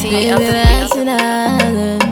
T of the beat.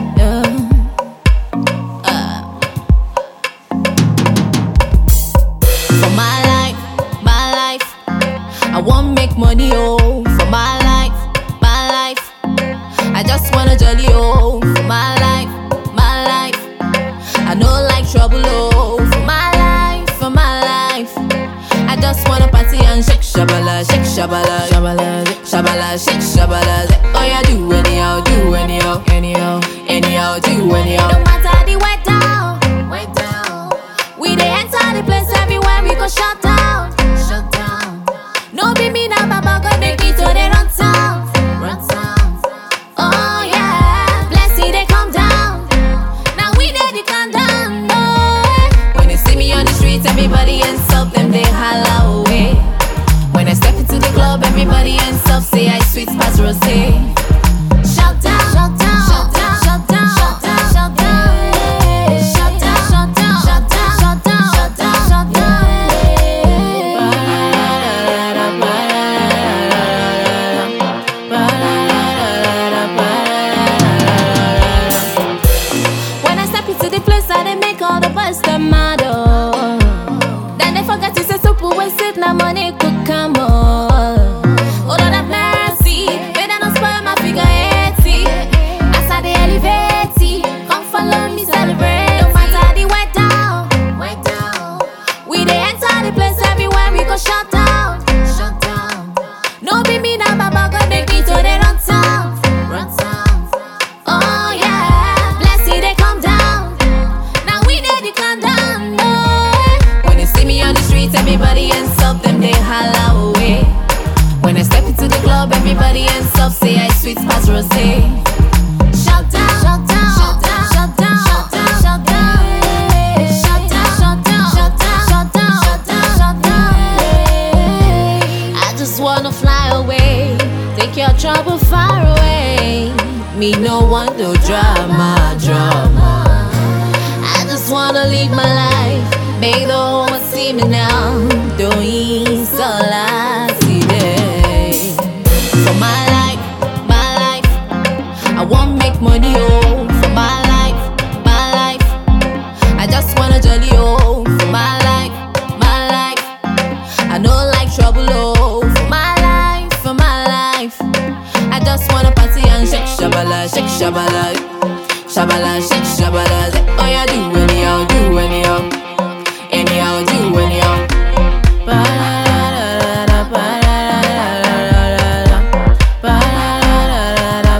For my life, my life, I want make money, oh. For my life, my life, I just wanna jolly, oh. For my life, my life, I know like trouble, oh. For my life, for my life, I just wanna party and shake shabala, shake shabala, shabala, shabala, shake shabala. Oh yeah, do anyhow, do anyhow, anyhow, anyhow, do anyhow. No matter the weather, weather, we dey enter the place everywhere we go shut down, shut down. No be me na baba God make it to the run town, run town. Oh yeah, blessing they come down. Now we dey the countdown. Oh, when they see me on the streets, everybody ends up them they holla away. When I step into the club, everybody ends up say I sweet pass rose. Shut down, shut down, shut down, shut down, shut down, shut down, shut down, shut down, shut down, shut down, shut down, When I step into the place, I they make all the boys them mad. Oh. Then they forget to say soup we sit na money could come on. Oh Lord have mercy, may they not spoil my figure 80. As I they elevate, it, come follow me celebrate. No matter the weather, weather. We they enter the place everywhere we go shut down, shut down. No be me na baba God make me to the run town, run town. Oh yeah, blessing they come down. Now we dey the countdown. Oh. When they see me on the streets, everybody ends up them they holla away. When I step into the club, everybody ends up say I sweet pass rose. Shut down, shut down, shut down, shut down, shut down, shut down. Shut down, shut down, shut down, shut down, shut down, shut down. I just wanna fly away, take your trouble far away. Me no want no drama, drama. I just wanna live my life, make the whole world see me now. Doing so last day. For my life, my life, I want make money, oh. For my life, my life, I just wanna jolly, oh. For my life, my life, I know like trouble, oh. For my life, for my life, I just wanna party and shake shabala, shake shabala, shabala, shake shabala. Oh yeah, do anyhow, do anyhow, anyhow, do anyhow. Ba-da-da-da-da, ba-da-da-da-da-da, ba-da-da-da-da,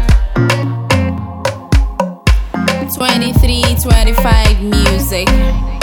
ba-da-da-da-da. 23, 25 music.